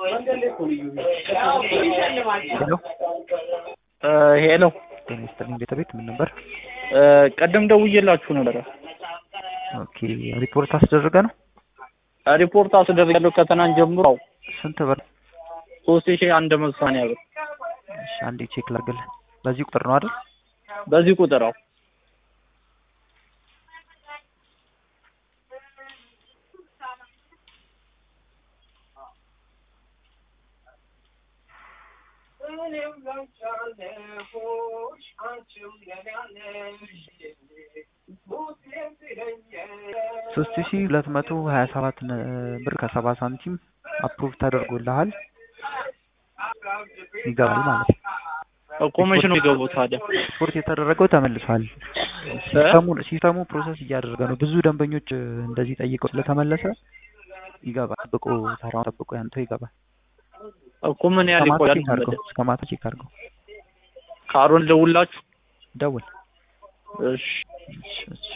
ሄሎ ሄሎ ጤና ይስጥልኝ ቤተቤት ምን ነበር? ቀደም ደውዬላችሁ ነበረ። ኦኬ ሪፖርት አስደረገ ነው። ሪፖርት አስደርጋለሁ ከትናንት ጀምሮ አዎ፣ ስንት ብር? ሶስት ሺህ አንድ መቶ ሰማንያ ብር እሺ አንዴ ቼክ ላድርግልህ። በዚህ ቁጥር ነው አይደል? በዚህ ቁጥር አዎ። ሶስት ሺ ሁለት መቶ ሀያ ሰባት ብር ከሰባ ሳንቲም አፕሩቭ ተደርጎልሃል ይገባል ማለት ነው። እኮ መቼ ነው የሚገቡት ታዲያ? ሪፖርት የተደረገው ተመልሷል። ሲስተሙ ሲስተሙ ፕሮሰስ እያደረገ ነው። ብዙ ደንበኞች እንደዚህ ጠይቀው ስለተመለሰ ይገባል። ጠብቆ ተራውን ጠብቆ ያንተው ይገባል። እኮ ምን ያህል እስከ ማታ ይቆያል? ቼክ አድርገው። እስከ ማታ ቼክ አድርገው። ካሮን ደውላችሁ ደውል። እሺ እሺ፣ እሺ።